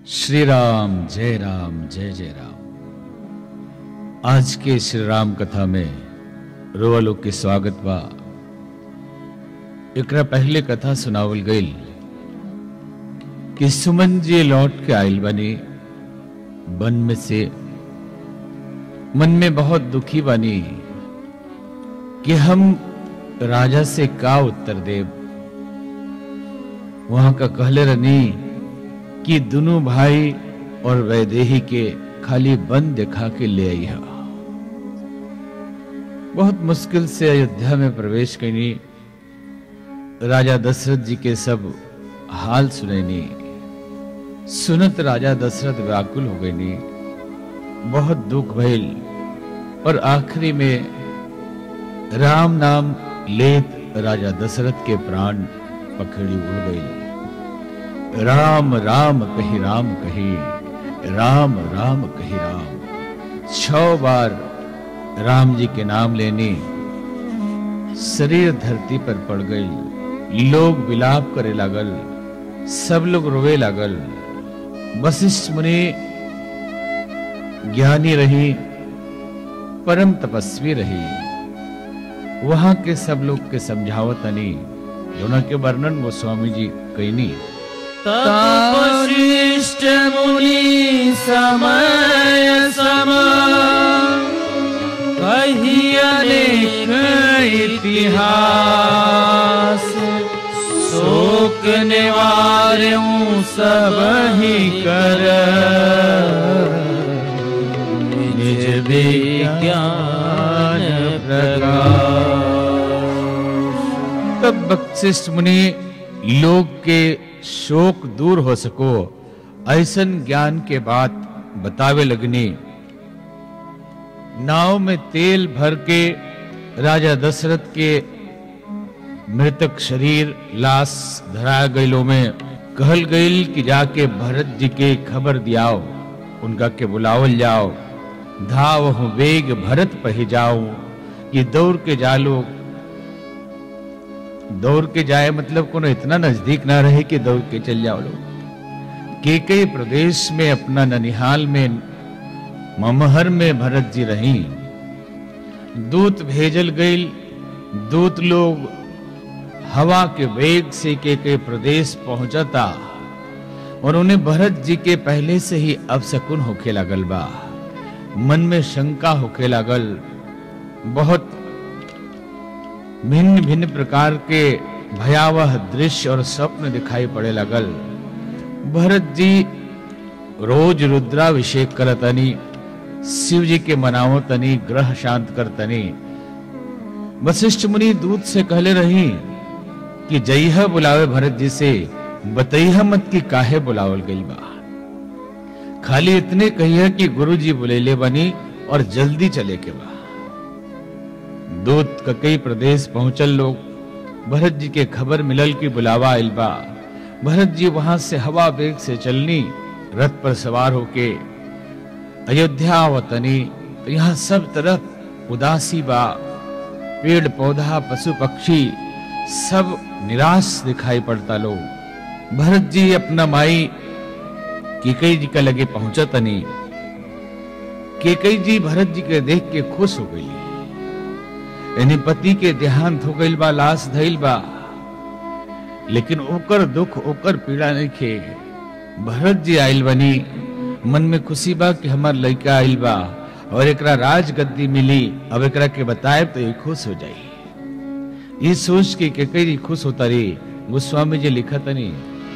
श्री राम जय राम जय जय राम आज के श्री राम कथा में रोवा लोग के स्वागत बा एकरा पहले कथा सुनावल गईल कि सुमन जी लौट के आयल बनी वन में से मन में बहुत दुखी बनी कि हम राजा से का उत्तर देव वहां का कहले रनी कि दोनों भाई और वैदेही के खाली बन दिखा के ले आई हा बहुत मुश्किल से अयोध्या में प्रवेश करनी राजा दशरथ जी के सब हाल सुनैनी सुनत राजा दशरथ व्याकुल हो गईनी बहुत दुख भइल और आखिरी में राम नाम लेत राजा दशरथ के प्राण पखड़ी उड़ गई राम राम कही राम कही राम राम कही राम छ बार राम जी के नाम लेने शरीर धरती पर पड़ गई लोग विलाप करे लागल सब लोग रोवे लागल वशिष्ठ मुनि ज्ञानी रही परम तपस्वी रही वहां के सब लोग के समझावत अनी दोनों के वर्णन गोस्वामी जी कैनी तपशिष्ट मुनि समय सम कही अनेक इतिहास शोक निवार्यों सब ही कर निज विज्ञान प्रकाश तब वशिष्ठ मुनि लोग के शोक दूर हो सको ऐसन ज्ञान के बात बतावे लगनी नाव में तेल भर के राजा दशरथ के मृतक शरीर लाश धरा गईलो में कहल गईल कि जाके भरत जी के खबर दियाओ उनका के बुलावल जाओ धाव वेग भरत पही जाओ ये दौड़ के जालो दौड़ के जाए मतलब कोनो इतना नजदीक ना रहे कि दौड़ के चल जाओ लोग के कई प्रदेश में अपना ननिहाल में ममहर में भरत जी रही दूत भेजल गईल दूत लोग हवा के वेग से के के प्रदेश पहुंचता और उन्हें भरत जी के पहले से ही अपशकुन होके लागल बा मन में शंका होके लागल बहुत भिन्न भिन्न प्रकार के भयावह दृश्य और स्वप्न दिखाई पड़े लगल भरत जी रोज रुद्राभिषेक करतनी शिव जी के मनावो तनी ग्रह शांत करतनी वशिष्ठ मुनि दूत से कहले रही कि जइह बुलावे भरत जी से बतैह मत कि काहे बुलावल गई बा खाली इतने कहिए कि गुरु जी बुलेले बनी और जल्दी चले के बा दूत कई प्रदेश पहुंचल लोग भरत जी के खबर मिलल की बुलावा आइल बा भरत जी वहां से हवा वेग से चलनी रथ पर सवार होके अयोध्या वतनी तो यहाँ सब तरफ उदासी बा पेड़ पौधा पशु पक्षी सब निराश दिखाई पड़ता लोग भरत जी अपना माई केकई जी का लगे पहुंचा तनी केकई जी भरत जी के देख के खुश हो गई यानी पति के देहांत हो गईल बा लाश धइल बा लेकिन ओकर दुख ओकर पीड़ा नहीं खे भरत जी आइल बनी मन में खुशी बा कि हमार लड़का आइल बा और एकरा राज गद्दी मिली अब एकरा के बताए तो ये खुश हो जाई ये सोच के केकई खुश होता रही गोस्वामी जी लिखा तनी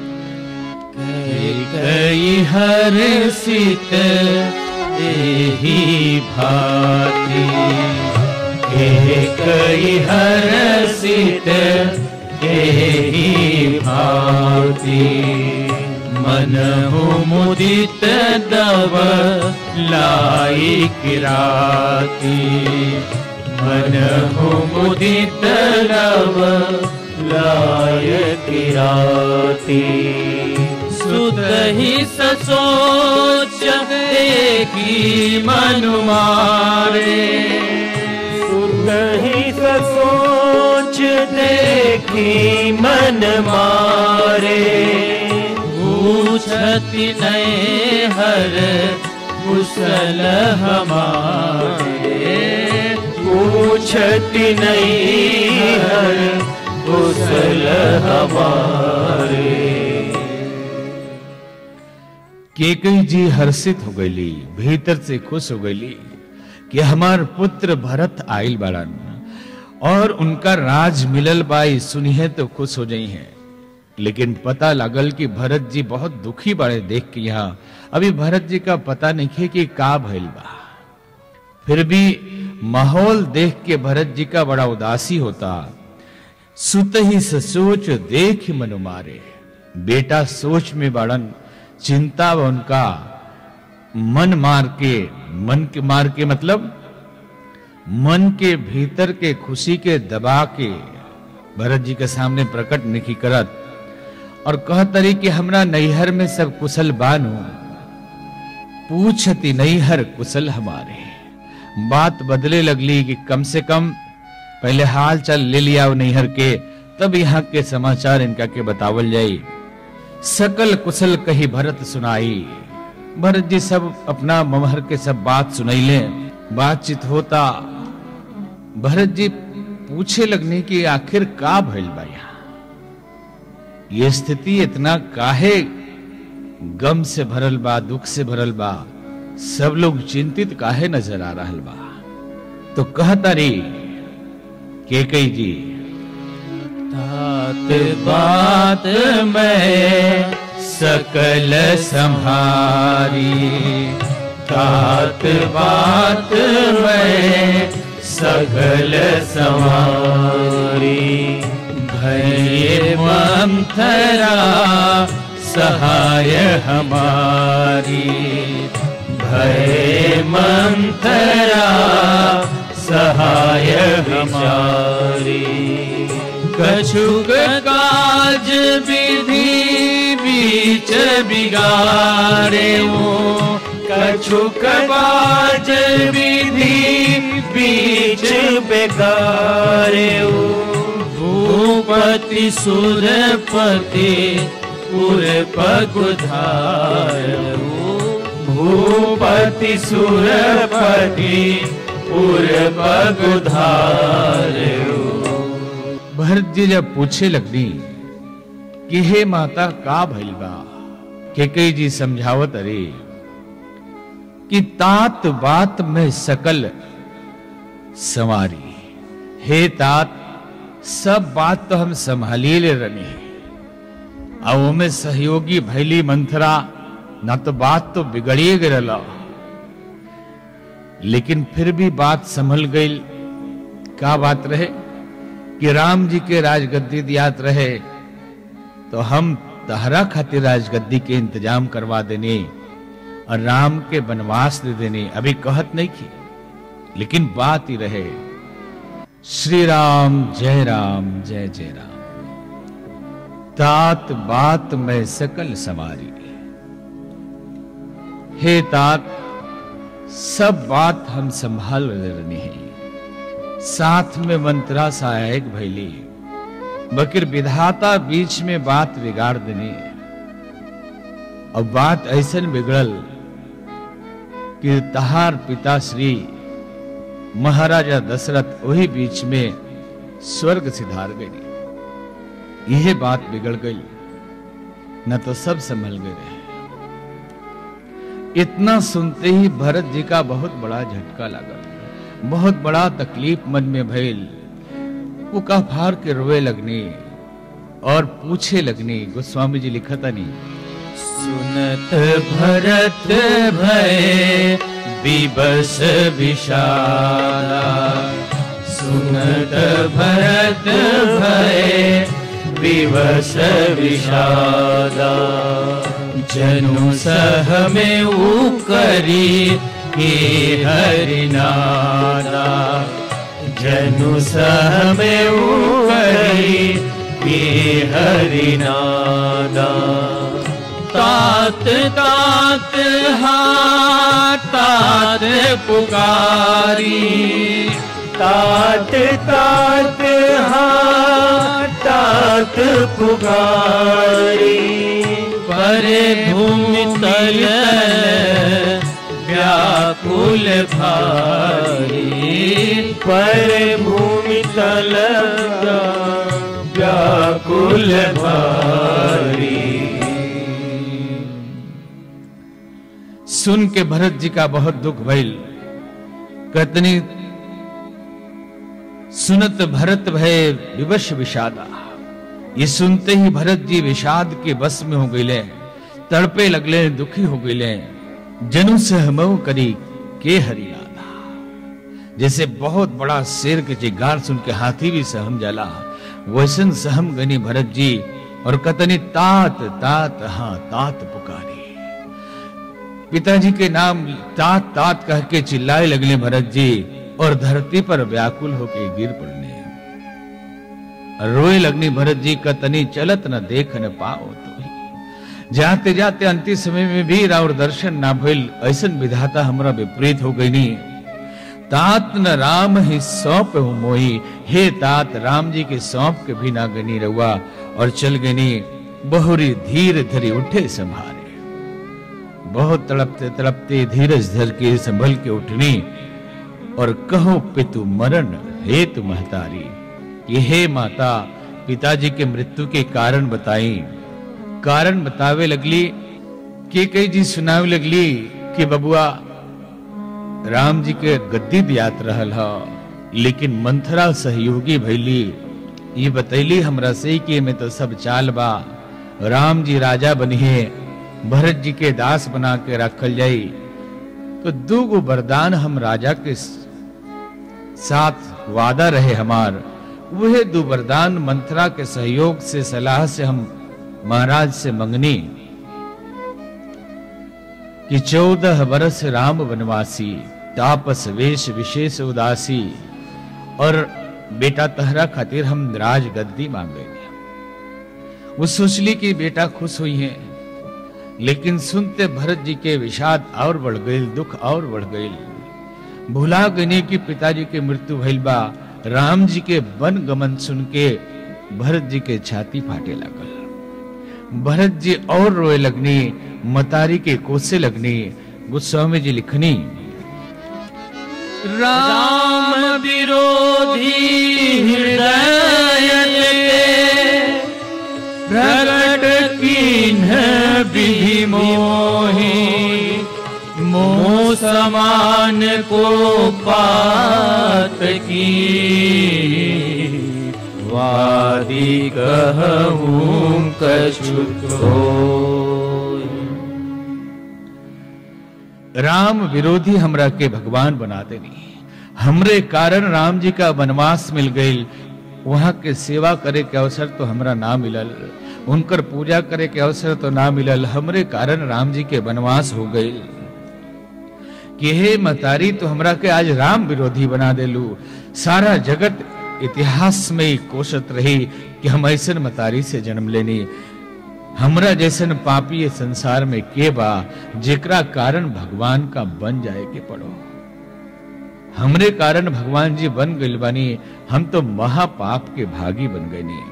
कई हर सित एही भाती कई हर सित एही भाती मन मुदित दव लाई किराती मन मुदित दव लाय किराती सुत ही ससोच देखी मन मारे सुत ही ससोच देखी मन मारे भूल पूछति नहीं हर कुशल हमारे पूछति नहीं हर कुशल हमारे केकई जी हर्षित हो गईली भीतर से खुश हो गईली कि हमार पुत्र भरत आइल बाड़न और उनका राज मिलल बाई सुनिए तो खुश हो जाई हैं लेकिन पता लगल कि भरत जी बहुत दुखी बाड़े देख के यहाँ अभी भरत जी का पता नहीं है कि का भइल बा फिर भी माहौल देख के भरत जी का बड़ा उदासी होता सुत ही सोच देख मनु मारे बेटा सोच में बड़न चिंता व उनका मन मार के मन के मार के मतलब मन के भीतर के खुशी के दबा के भरत जी के सामने प्रकट नहीं करत और कहतरी कि हमरा नैहर में सब कुशल बानू पूछती नैहर कुशल हमारे बात बदले लगली कि कम से कम पहले हाल चाल ले लिया नैहर के तब यहाँ के समाचार इनका के बतावल जाई सकल कुशल कही भरत सुनाई भरत जी सब अपना ममहर के सब बात सुनैले बातचीत होता भरत जी पूछे लगने की आखिर का भइल बा यहाँ ये स्थिति इतना काहे गम से भरल बा दुख से भरल बा सब लोग चिंतित काहे नजर आ रहल बा तो कहता रे केकई जी तात बात में सकल संहारी तात बात में सकल संहारी भय मंथरा सहाय हमारी भय मंथरा सहाय हमारी कछुक काज विधि बीच बिगाड़े वो कछुक काज विधि बीच बिगाड़े वो भूपति सुरपति पुर पगुधार भूपति सुरपति पुर पगुधार भरत जी जब पूछे लगनी कि हे माता का भइल बा केकई जी समझावत अरे कि तात बात में सकल संवारी हे तात सब बात तो हम संभालिए ले रहे अब में सहयोगी भैली मंथरा ना तो बात तो बिगड़िए गिरला लेकिन फिर भी बात संभल गई का बात रहे कि राम जी के राजगद्दी दियात रहे तो हम तहरा खातिर राजगद्दी के इंतजाम करवा देने और राम के वनवास दे देने अभी कहत नहीं की लेकिन बात ही रहे श्री राम जय राम जय जय राम तात बात में सकल समारी हे तात सब बात हम संभाल रहे हैं साथ में मंत्रा सहायक भैली बकिर विधाता बीच में बात बिगाड़ देने और बात ऐसा बिगड़ल कि तहार पिता श्री महाराजा दशरथ वही बीच में स्वर्ग सिधार गई यह बात बिगड़ गई न तो सब संभल गए रहे इतना सुनते ही भरत जी का बहुत बड़ा झटका लगा बहुत बड़ा तकलीफ मन में भइल वो का फार के रोए लगने और पूछे लगने गोस्वामी जी लिखता नहीं सुनत भरत भय विबस विषादा सुनत भरत भय विवश विषादा जनु सह में उकरी के हरिनादा जनु सह में उकरी के हरिनादा तात तात हा तात पुकारी तात तात हा तात तात पुकारी परे भूमि तल व्याकुल भारी पर भूमि तल व्याकुल भारी सुन के भरत जी का बहुत दुख भइल कतनी सुनत भरत भय विवश विषादा ये सुनते ही भरत जी विषाद के बस में हो गईले तड़पे लगले दुखी हो गईले जनु सहमव करी के हरिलादा जैसे बहुत बड़ा शेर के चिगार सुन के हाथी भी सहम जाला वैसन सहम गनी भरत जी और कतनी तात तात हाँ तात पुकारी पिताजी के नाम तात तात कह के चिल्लाए लगले भरत जी और धरती पर व्याकुल होके गिर पड़ने रोए लगनी भरत जी का तनी चलत न देख न पाओ तो ही जाते जाते अंतिम समय में भी राउर दर्शन ना भइल ऐसन विधाता हमरा विपरीत हो गई नहीं तात न राम ही सौंप हो मोही हे तात राम जी के सौंप के भी ना गनी रहुआ और चल गनी बहुरी धीर धरी उठे संभारे बहुत तड़पते तड़पते धीरज धर के संभल के उठनी और कहो पितु मरण हे तु महतारी कि हे माता पिताजी के मृत्यु के कारण बताई कारण बतावे लगली के कई जी सुनावे लगली कि बबुआ राम जी के गद्दी दियात रहल ह लेकिन मंथरा सहयोगी भैली ये बतैली हमरा से कि में तो सब चाल बा राम जी राजा बनिए भरत जी के दास बना के रखल जाई तो दू गो वरदान हम राजा के साथ वादा रहे हमार वह दो वरदान मंत्रा के सहयोग से सलाह से हम महाराज से मंगनी कि चौदह वर्ष राम वनवासी तापस वेश विशेष उदासी और बेटा तहरा खातिर हम राज गद्दी मांगेंगे वो सोच ली कि बेटा खुश हुई है लेकिन सुनते भरत जी के विषाद और बढ़ गई दुख और बढ़ गई भुला गने की पिताजी के मृत्यु भइल बा राम जी के वन गमन सुन के भरत जी के छाती फाटे लगल भरत जी और रोए लगनी मतारी के कोसे लगनी गोस्वामी जी लिखनी राम विरोधी हृदय प्रकट कीन्ह विधि मोहि मोह समान को पात की वादी कहूँ कछु राम विरोधी हमरा के भगवान बना देनी हमरे कारण राम जी का वनवास मिल गई वहां के सेवा करे के अवसर तो हमरा ना मिलल उनकर पूजा करे के अवसर तो ना मिलल हमरे कारण राम जी के वनवास हो गई कि हे मतारी तो हमरा के आज राम विरोधी बना देलू सारा जगत इतिहास में ही कोशत रही कि हम ऐसन मतारी से जन्म लेनी हमरा जैसन पापी ये संसार में के बा जेकरा कारण भगवान का बन जाए के पड़ो हमरे कारण भगवान जी बन गइल बानी हम तो महापाप के भागी बन गए नहीं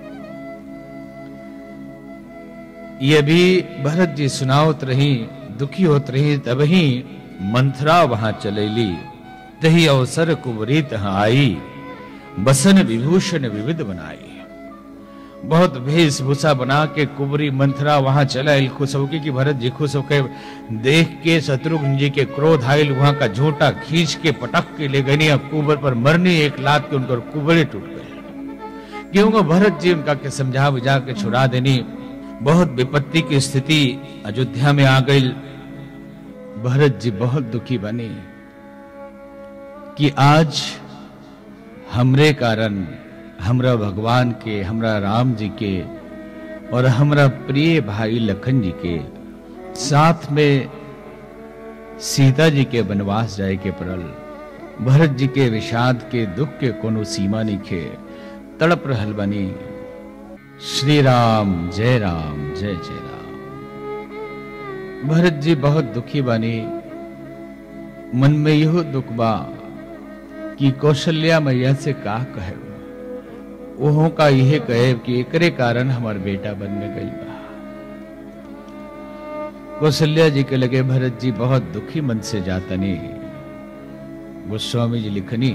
ये भी भरत जी सुनावत रही दुखी होत रही तबही मंथरा वहां चलेली तही अवसर कुबरी तहाँ आई बसन विभूषण विविध बनाई बहुत वेशभूषा बना के कुबरी मंथरा वहां चला खुश होके कि भरत जी खुश होके देख के शत्रुघ्न जी के क्रोध आयल वहां का झोटा खींच के पटक के ले गई अब कुबर पर मरनी एक लात के उनकर कुबरे टूट गए क्योंकि भरत जी उनका के समझा बुझा के छुड़ा देनी बहुत विपत्ति की स्थिति अयोध्या में आ गई भरत जी बहुत दुखी बने कि आज हमरे कारण हमरा भगवान के हमरा राम जी के और हमरा प्रिय भाई लखन जी के साथ में सीता जी के वनवास जाए के पड़ल भरत जी के विषाद के दुख के कोनो सीमा नहीं खे तड़प रहल बनी श्री राम जय राम जय जय राम भरत जी बहुत दुखी बनी मन में यहो दुख बा कि कौशल्या मैया से का कहे ओहो का यह कहे कि एकरे कारण हमार बेटा बन में गई बा कौशल्या जी के लगे भरत जी बहुत दुखी मन से जातनी गोस्वामी जी लिखनी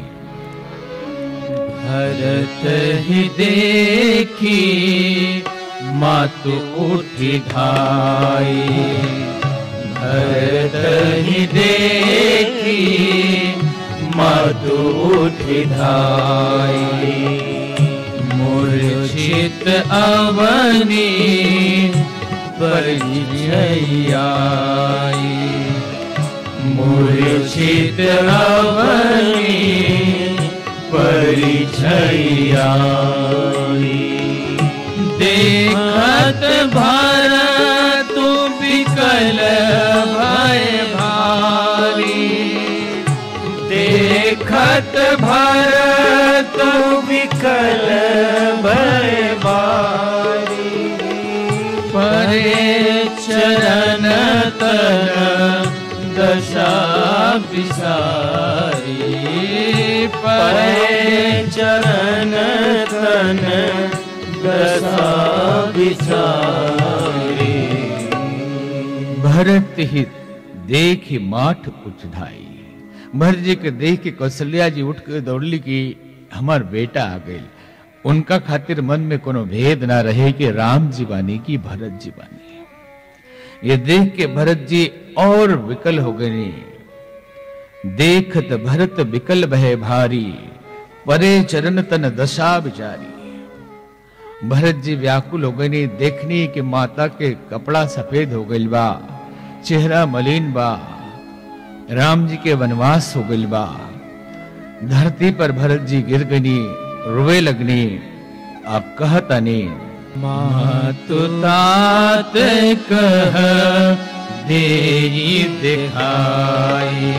भरत ही देखी मातु उठी धाई भरत ही देखी मातु उठी धाई मूर्छित अवनी परिचयाई मूर्छित अवनी परिचयाई देखत भारत विकल भय भारी देखत भारत विकल भय बारी परे चरण तन दशा विसारी परे चरण तन दशा विचारी भरत ही देख माठ उचधाई भरत जी के देख के कौशल्या जी उठ के दौड़ली कि हमार बेटा आ गई उनका खातिर मन में कोनो भेद ना रहे कि राम जी बानी की भरत जी बानी ये देख के भरत जी और विकल हो गए देखत भरत विकल भय भारी परे चरण तन दशा विचारी भरत जी व्याकुल हो गई देखनी कि माता के कपड़ा सफेद हो गइल बा चेहरा मलिन बा राम जी के वनवास हो गइल बा धरती पर भरत जी गिर गनी रोवे लगनी आप कहतनी मातु तात कह देई दिखाई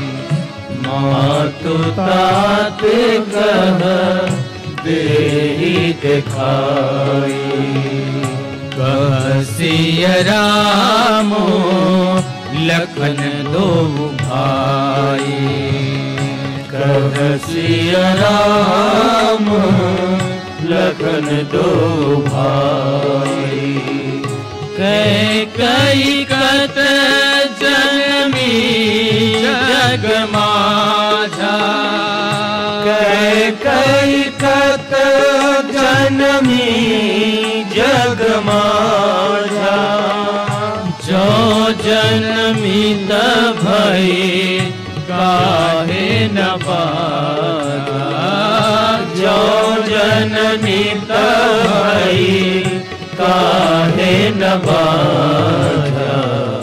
मातु तात कह देही दिखाई कहसिय रामो लखन दो भाई कह सिय राम लखन दो भाई कै कई कत जनमी जग माझा कै कई कत जनमी जग माझा जो जनमित भई काहे न बाधा जो जनमित भई काहे न बाधा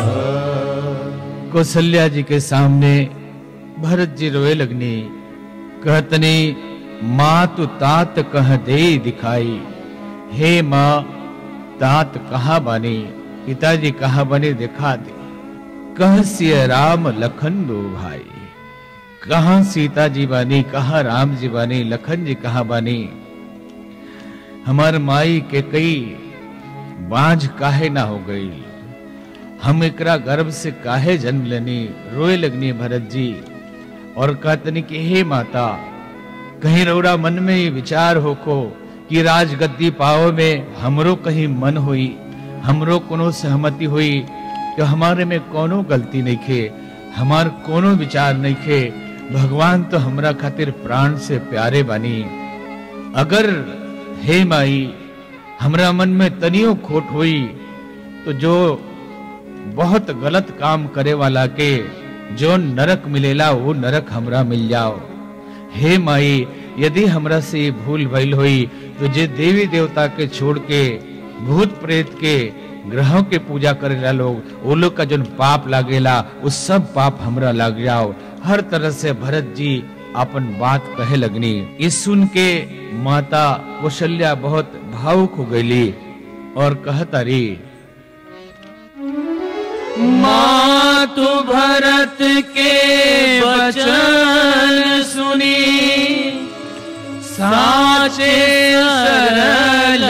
कौशल्या जी के सामने भरत जी रोए लगनी कहतनी माँ तू तात कह दे दिखाई हे माँ तात कहा बानी पिताजी कहा बने दिखा दे कह सिय राम लखन दो भाई कहा सीता जी बानी कहा राम जी बानी लखन जी कहा बानी हमार माई के कई बांझ काहे ना हो गई हम एकरा गर्भ से काहे जन्म लेनी रोए लगनी भरत जी और कहतनी कि हे माता कहीं रौरा मन में ये विचार हो को कि राजगद्दी पाओ में हमरो कहीं मन हुई हमरो कोनो सहमति हुई कि हमारे में कोनो गलती नहीं खे हमार कोनो विचार नहीं खे भगवान तो हमरा खातिर प्राण से प्यारे बानी अगर हे माई हमरा मन में तनियो खोट हुई तो जो बहुत गलत काम करे वाला के जो नरक मिलेला वो नरक हमरा मिल जाओ हे माई यदि हमरा से ये भूल भइल हुई तो जे देवी देवता के छोड़ के भूत प्रेत के ग्रहों के पूजा करेला लोग वो लोग का जो पाप लागेला उस सब पाप हमरा लग जाओ हर तरह से भरत जी अपन बात कहे लगनी ये सुन के माता कौशल्या बहुत भावुक हो गईली और कहता री मातु भरत के वचन सुनी साचे सरल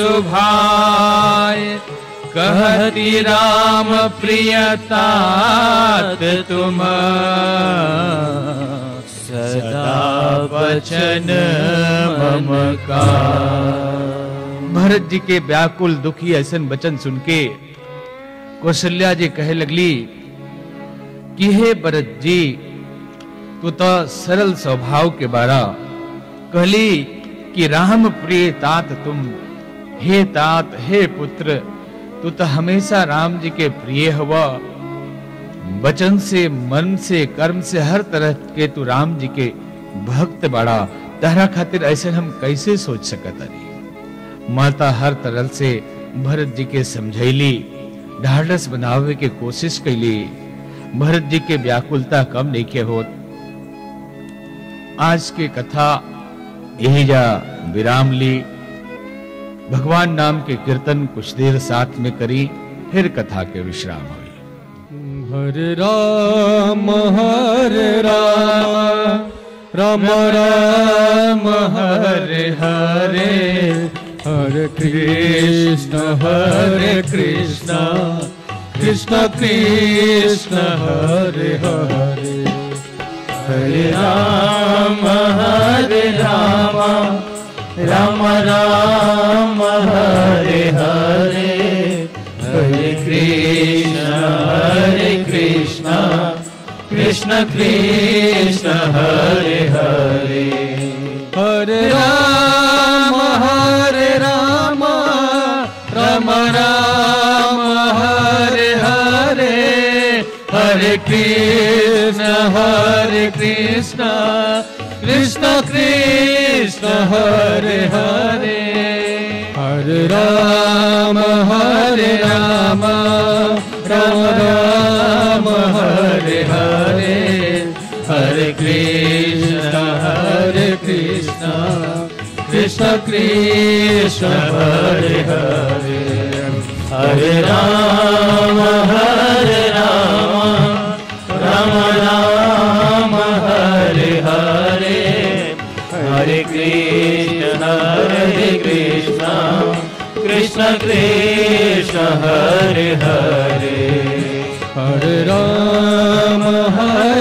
सुभाय कहती राम प्रियतात तुम सदा वचन मम का भरत जी के व्याकुल दुखी ऐसन वचन सुन के कौशल्या जी कहे लगली कि हे भरत जी तू तो सरल स्वभाव के बारा कहली कि राम प्रिय तात तुम हे तात हे पुत्र तू तो हमेशा राम जी के प्रिय हुआ वचन से मन से कर्म से हर तरह के तू राम जी के भक्त बड़ा तहरा खातिर ऐसे हम कैसे सोच सकत अरी माता हर तरह से भरत जी के समझैली ढाढ़स बनावे के कोशिश कैली भरत जी के व्याकुलता कम नहीं के होत आज के कथा यही जा विराम ली भगवान नाम के कीर्तन कुछ देर साथ में करी फिर कथा के विश्राम हुई हरे राम हरे राम राम राम हरे हरे हरे कृष्ण हरे कृष्ण कृष्ण कृष्ण हरे हरे हरे राम हरे राम राम राम हरे हरे हरे कृष्ण हरे कृष्ण कृष्ण कृष्ण हरे हरे हरे राम हरे राम राम राम हरे हरे हरे कृष्ण हरे कृष्ण कृष्ण कृष्ण हरे हरे हरे राम हरे राम राम राम हरे हरे हरे कृष्ण हरे कृष्ण कृष्ण कृष्ण हरे हरे हरे राम हरे राम राम राम हरे हरे हरे कृष्ण हरे कृष्ण कृष्ण कृष्ण हरे हरे हरे राम हरे